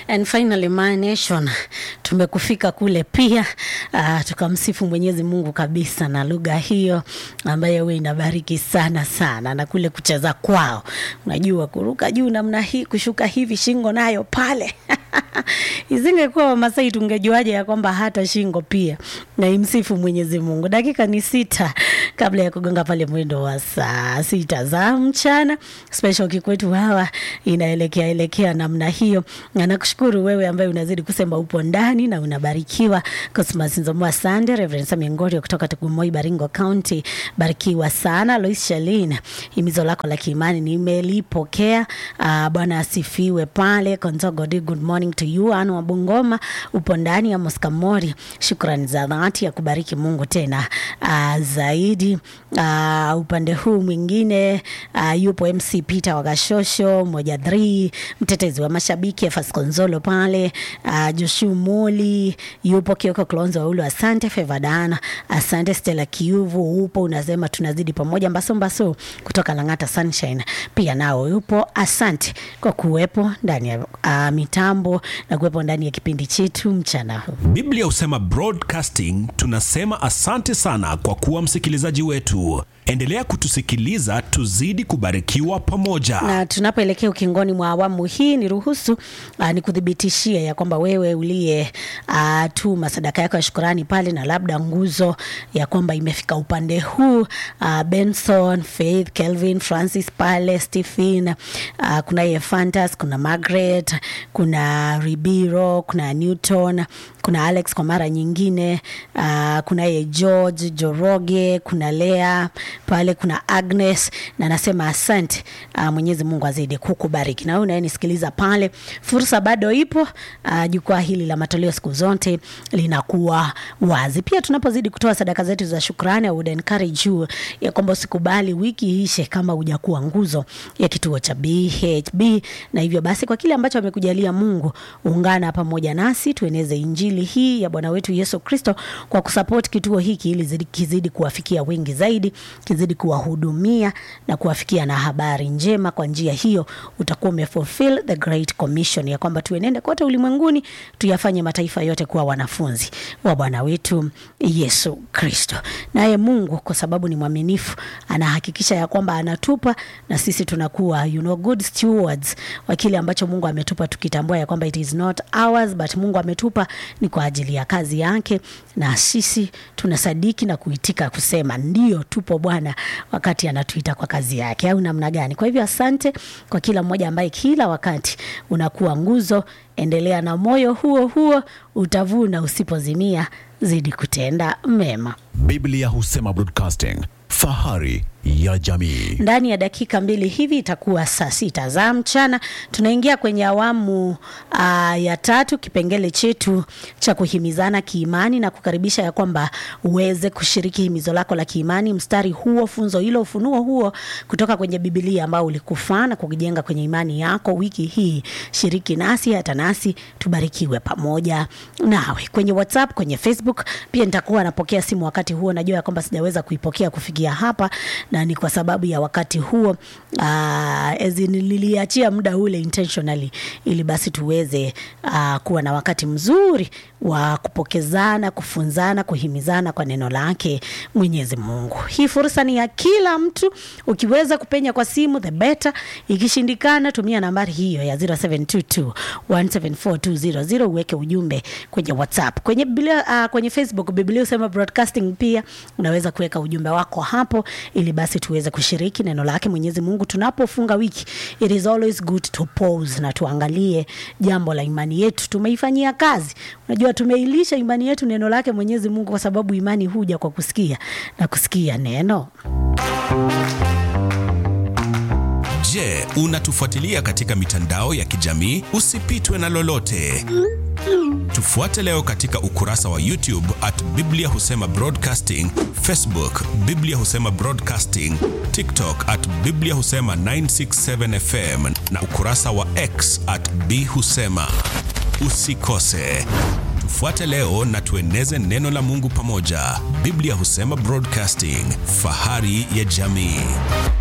And finally my nation, tumekufika kule pia uh, tukamsifu Mwenyezi Mungu kabisa na lugha hiyo ambayo huwa inabariki sana sana, na kule kucheza kwao, unajua kuruka juu namna hii, kushuka hivi, shingo nayo pale Isingekuwa Wamasai tungejuaje ya kwamba hata shingo pia na imsifu Mwenyezi Mungu. Dakika ni sita kabla ya kugonga pale mwendo wa saa sita za mchana. Special kikwetu hawa inaelekea elekea namna hiyo, na nakushukuru wewe ambaye unazidi kusema upo ndani na unabarikiwa. Cosmas Nzomoa Sande, Reverend Sami Ngorio kutoka Tugumoi, Baringo County, barikiwa sana. Lois Shalin, himizo lako la kiimani nimelipokea. Uh, Bwana asifiwe pale Konzogodi, good morning to you. Anu wa Bungoma upo ndani ya Moskamori, shukrani za dhati ya kubariki Mungu tena uh, zaidi. Uh, upande huu mwingine uh, yupo MC Peter Wagashosho moja 3 mtetezi wa mashabiki Efas Konzolo pale uh, Joshu Moli yupo Kioko Klonzo Waulu, asante Fevadana, asante Stella Kiuvu upo unasema tunazidi pamoja. Mbaso Mbaso kutoka Lang'ata Sunshine pia nao yupo, asante kwa kuwepo ndani ya uh, mitambo na kuwepo ndani ya kipindi chetu mchana huu. Biblia husema broadcasting, tunasema asante sana kwa kuwa msikilizaji wetu. Endelea kutusikiliza, tuzidi kubarikiwa pamoja. na tunapoelekea ukingoni mwa awamu hii ni ruhusu uh, ni kuthibitishia ya kwamba wewe uliye uh, tuma sadaka yako ya shukurani pale na labda nguzo ya kwamba imefika upande huu uh, Benson, Faith, Kelvin, Francis pale, Stephen uh, kuna ye Fantas, kuna Margaret, kuna Ribiro, kuna Newton, kuna Alex kwa mara nyingine uh, kuna ye George Joroge, kuna Lea pale, kuna Agnes na nasema asante. Uh, Mwenyezi Mungu azidi kukubariki na wewe unayenisikiliza pale, fursa bado ipo. Uh, jukwaa hili la matoleo siku zote linakuwa wazi. Pia tunapozidi kutoa sadaka zetu za shukrani, I would encourage you ya kwamba usikubali wiki ishe kama hujakuwa nguzo ya kituo cha BHB, na hivyo basi kwa kile ambacho amekujalia Mungu, ungana pamoja nasi tueneze injili hii ya Bwana wetu Yesu Kristo kwa kusupport kituo hiki ili zidi- kizidi kuwafikia wengi zaidi, kizidi kuwahudumia na kuwafikia na habari njema. Kwa njia hiyo utakuwa umefulfill the great commission ya kwamba tuenende kote ulimwenguni tuyafanye mataifa yote kuwa wanafunzi wa Bwana wetu Yesu Kristo. Naye Mungu kwa sababu ni mwaminifu, anahakikisha ya kwamba anatupa na sisi tunakuwa you know, good stewards wa kile ambacho Mungu ametupa, tukitambua ya kwamba it is not ours but Mungu ametupa ni kwa ajili ya kazi yake, na sisi tunasadiki na kuitika kusema ndio, tupo Bwana wakati anatuita kwa kazi yake, au namna gani? Kwa hivyo asante kwa kila mmoja ambaye kila wakati unakuwa nguzo. Endelea na moyo huo huo, utavuna usipozimia. Zidi kutenda mema. Biblia husema broadcasting, fahari ya jamii. Ndani ya dakika mbili hivi itakuwa saa sita za mchana. Tunaingia kwenye awamu uh, ya tatu, kipengele chetu cha kuhimizana kiimani na kukaribisha ya kwamba uweze kushiriki himizo lako la kiimani, mstari huo, funzo hilo, ufunuo huo kutoka kwenye Biblia ambao ulikufaa na kujenga kwenye imani yako wiki hii. Shiriki nasi hata nasi tubarikiwe pamoja nawe kwenye WhatsApp, kwenye Facebook. Pia nitakuwa napokea simu wakati huo, najua ya kwamba sijaweza kuipokea kufikia hapa na ni kwa sababu ya wakati huo uh, as in niliachia muda ule intentionally ili basi tuweze uh, kuwa na wakati mzuri wa kupokezana, kufunzana, kuhimizana kwa neno lake Mwenyezi Mungu. Hii fursa ni ya kila mtu, ukiweza kupenya kwa simu the better, ikishindikana tumia nambari hiyo ya 0722 174 uweke ujumbe kwenye WhatsApp, kwenye Biblia, uh, kwenye Facebook Biblia Husema Broadcasting, pia unaweza kuweka ujumbe wako hapo ili basi tuweze kushiriki neno lake Mwenyezi Mungu tunapofunga wiki. It is always good to pause na tuangalie jambo la imani yetu tumeifanyia kazi. Unajua, tumeilisha imani yetu neno lake Mwenyezi Mungu, kwa sababu imani huja kwa kusikia na kusikia neno. Je, unatufuatilia katika mitandao ya kijamii? Usipitwe na lolote. Tufuate leo katika ukurasa wa YouTube at Biblia Husema Broadcasting, Facebook Biblia Husema Broadcasting, TikTok at Biblia Husema 967 FM na ukurasa wa X at B Husema. Usikose. Tufuate leo na tueneze neno la Mungu pamoja. Biblia Husema Broadcasting, fahari ya jamii.